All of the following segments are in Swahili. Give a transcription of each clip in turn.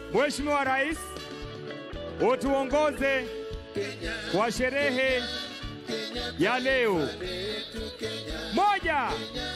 Mheshimiwa Rais, utuongoze kwa sherehe ya leo. Moja,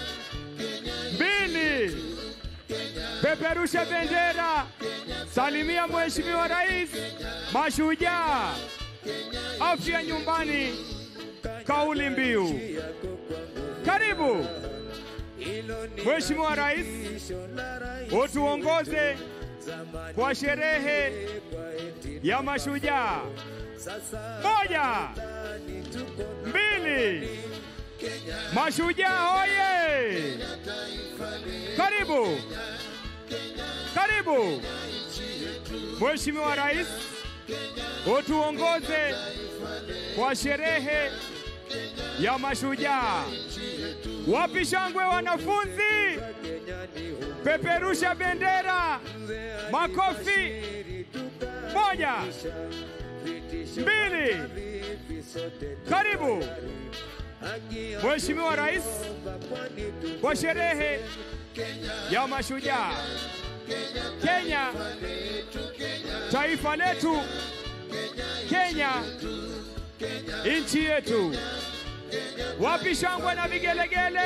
mbili, peperusha bendera, salimia Mheshimiwa Rais, mashujaa, afya nyumbani, kauli mbiu. Karibu Mheshimiwa Rais, utuongoze kwa sherehe ya mashujaa. Moja, mbili, mashujaa oye! Karibu, karibu Mheshimiwa Rais, utuongoze kwa sherehe ya mashujaa. Wapi shangwe wanafunzi? Peperusha bendera, makofi. Moja, mbili, karibu Mheshimiwa Rais kwa sherehe ya mashujaa. Kenya, taifa letu, Kenya, nchi yetu. Wapi shangwe na vigelegele?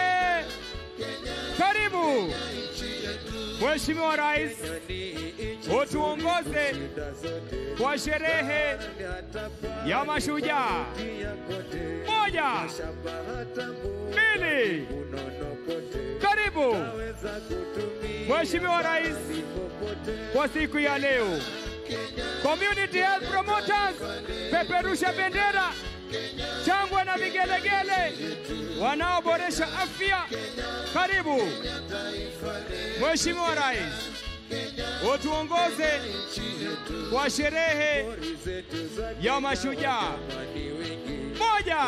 Karibu Mheshimiwa Rais, utuongoze kwa sherehe ya mashujaa. Moja, mbili, karibu Mheshimiwa Rais kwa siku ya leo. Community Health Promoters, peperusha bendera, shangwe na vigelegele, wanaoboresha afya. Karibu Mheshimiwa Rais, utuongoze kwa sherehe ya mashujaa. Moja,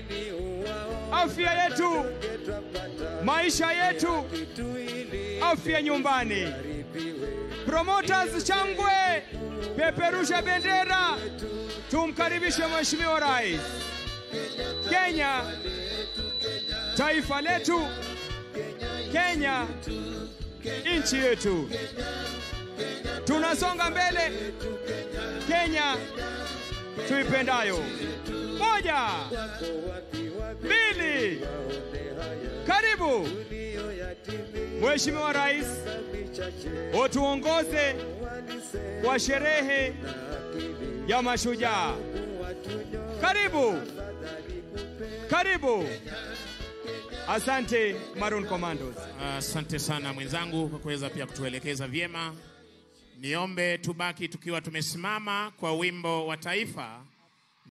afya yetu, maisha yetu, afya nyumbani. Promoters, shangwe, peperusha bendera, tumkaribishe Mheshimiwa Rais. Kenya, taifa letu, Kenya, nchi yetu. Tunasonga mbele, Kenya tuipendayo. Moja, mbili, karibu Mheshimiwa Rais, utuongoze kwa sherehe ya mashujaa. Karibu, karibu. Asante Maroon Commandos. Asante sana mwenzangu kwa kuweza pia kutuelekeza vyema. Niombe tubaki tukiwa tumesimama kwa wimbo wa taifa